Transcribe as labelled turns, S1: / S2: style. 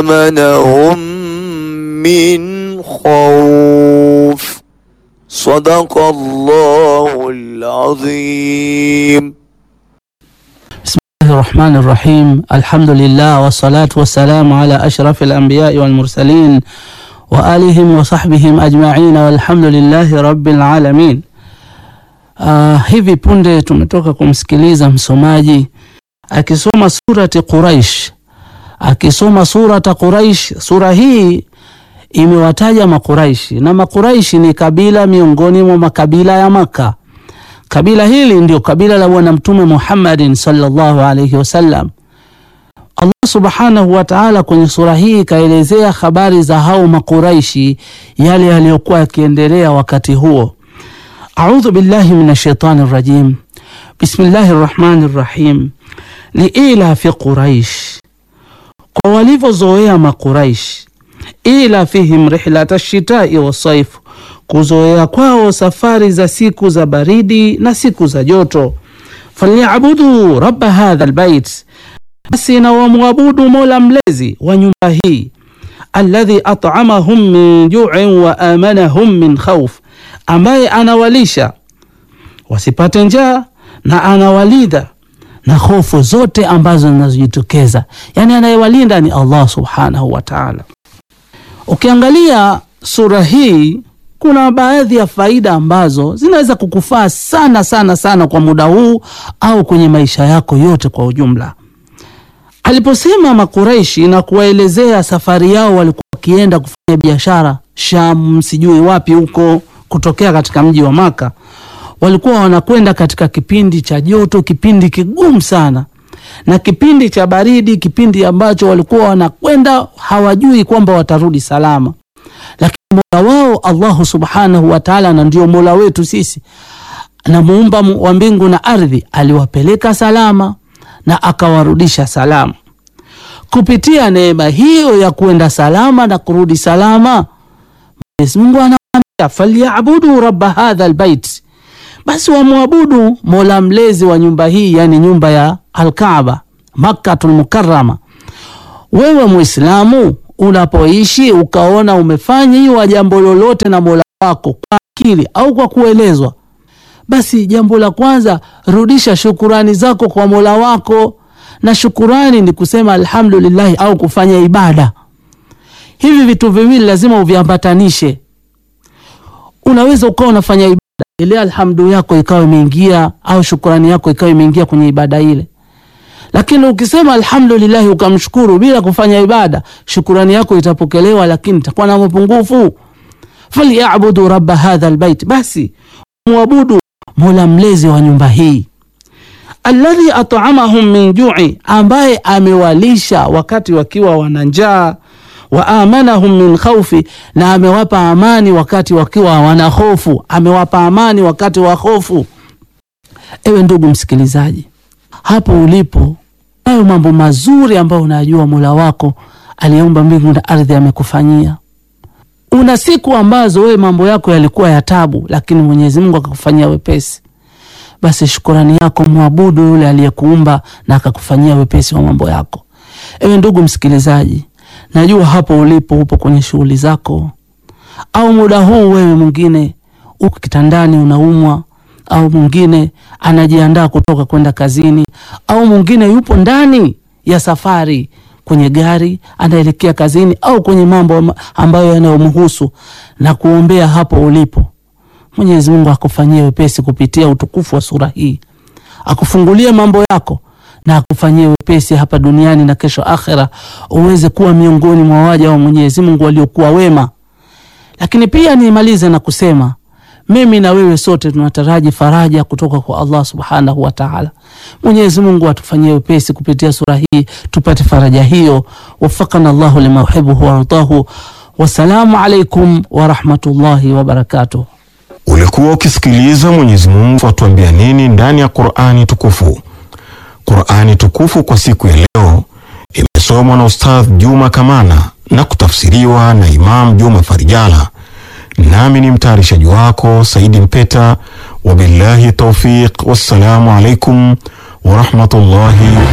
S1: وآمنهم من خوف صدق الله العظيم
S2: الله الرحمن الرحيم الحمد لله والصلاة والسلام على أشرف الأنبياء والمرسلين وآلهم وصحبihim ajma'in walhamdulillahi rabbil alamin. Uh, hivi punde tumetoka kumsikiliza msomaji akisoma surati Quraish, akisoma surata Quraish. Sura hii imewataja Makuraishi na Makuraishi ni kabila miongoni mwa makabila ya Maka. Kabila hili ndio kabila la Bwana Mtume Muhammadin sallallahu alayhi wasallam. Allah subhanahu wa ta'ala kwenye sura hii kaelezea habari za hao Makuraishi, yale yaliyokuwa yakiendelea wakati huo. A'udhu billahi minash shaitani rajim. Bismillahir rahmanir rahim. Liila fi Quraish, kwa walivyozoea Makuraish, ila fihim rihlata shitai wasaif, kuzoea kwao safari za siku za baridi na siku za joto. Falyabudu rabba hadha albayt, basi na wamwabudu mola mlezi wa nyumba hii, alladhi at'amahum min ju'in wa amanahum min khawf, ambaye anawalisha wasipate njaa na anawalidha na hofu zote ambazo zinazojitokeza. Yani anayewalinda ni Allah subhanahu wa ta'ala. Ukiangalia sura hii kuna baadhi ya faida ambazo zinaweza kukufaa sana sana sana kwa muda huu au kwenye maisha yako yote kwa ujumla. Aliposema Makuraishi na kuwaelezea safari yao, walikuwa wakienda kufanya biashara Sham, sijui wapi huko, kutokea katika mji wa Maka. Walikuwa wanakwenda katika kipindi cha joto, kipindi kigumu sana, na kipindi cha baridi, kipindi ambacho walikuwa wanakwenda hawajui kwamba watarudi salama lakini mola wao Allahu subhanahu wa taala, na ndio mola wetu sisi na muumba wa mbingu na ardhi, aliwapeleka salama na akawarudisha salama. Kupitia neema hiyo ya kuenda salama na kurudi salama, Mwenyezi Mungu anawaambia falyabudu rabba hadha albayt, basi wamwabudu mola mlezi wa nyumba hii, yani nyumba ya Alkaaba Makkatul Mukarrama. Wewe Muislamu unapoishi ukaona umefanyiwa jambo lolote na mola wako kwa akili au kwa kuelezwa, basi jambo la kwanza rudisha shukurani zako kwa mola wako, na shukurani ni kusema alhamdulillahi au kufanya ibada. Hivi vitu viwili lazima uviambatanishe. Unaweza ukawa unafanya ibada ile, alhamdu yako ikawa imeingia au shukurani yako ikawa imeingia kwenye ibada ile lakini ukisema alhamdulillahi ukamshukuru bila kufanya ibada, shukurani yako itapokelewa, lakini itakuwa na mapungufu. Falyabudu rabba hadha albayt, basi mwabudu mola mlezi wa nyumba hii, alladhi at'amahum min ju'i, ambaye amewalisha wakati wakiwa wana njaa, wa amanahum min khawfi, na amewapa amani wakati wakiwa wana hofu, amewapa amani wakati wa hofu. Ewe ndugu msikilizaji hapo ulipo, hayo mambo mazuri ambayo unajua mola wako aliyeumba mbingu na ardhi amekufanyia. Una siku ambazo wewe mambo yako yalikuwa ya tabu, lakini Mwenyezi Mungu akakufanyia wepesi. Basi shukurani yako mwabudu yule aliyekuumba na akakufanyia wepesi wa mambo yako. Ewe ndugu msikilizaji, najua hapo ulipo upo kwenye shughuli zako, au muda huu wewe mwingine uko kitandani unaumwa au mwingine anajiandaa kutoka kwenda kazini, au mwingine yupo ndani ya safari kwenye gari anaelekea kazini, au kwenye mambo ambayo yanayomhusu, na kuombea hapo ulipo. Mwenyezi Mungu akufanyie wepesi kupitia utukufu wa sura hii, akufungulie mambo yako na akufanyie wepesi hapa duniani na kesho akhera, uweze kuwa miongoni mwa waja wa Mwenyezi Mungu waliokuwa wema. Lakini pia nimalize na kusema mimi na wewe sote tunataraji faraja kutoka kwa Allah subhanahu wa ta'ala. Mwenyezi Mungu atufanyie wepesi kupitia sura hii tupate faraja hiyo. Wafakana Allahu lima yuhibbuhu wardahu. Wassalamu alaikum warahmatullahi wabarakatuh.
S3: Ulikuwa ukisikiliza Mwenyezi Mungu atuambia nini ndani ya Qur'ani tukufu. Qur'ani tukufu kwa siku ya leo imesomwa na Ustadh Juma Kamana na kutafsiriwa na Imam Juma Farijala nami ni mtayarishaji wako Saidi Mpeta. Wabillahi taufiq, wassalamu alaikum warahmatullahi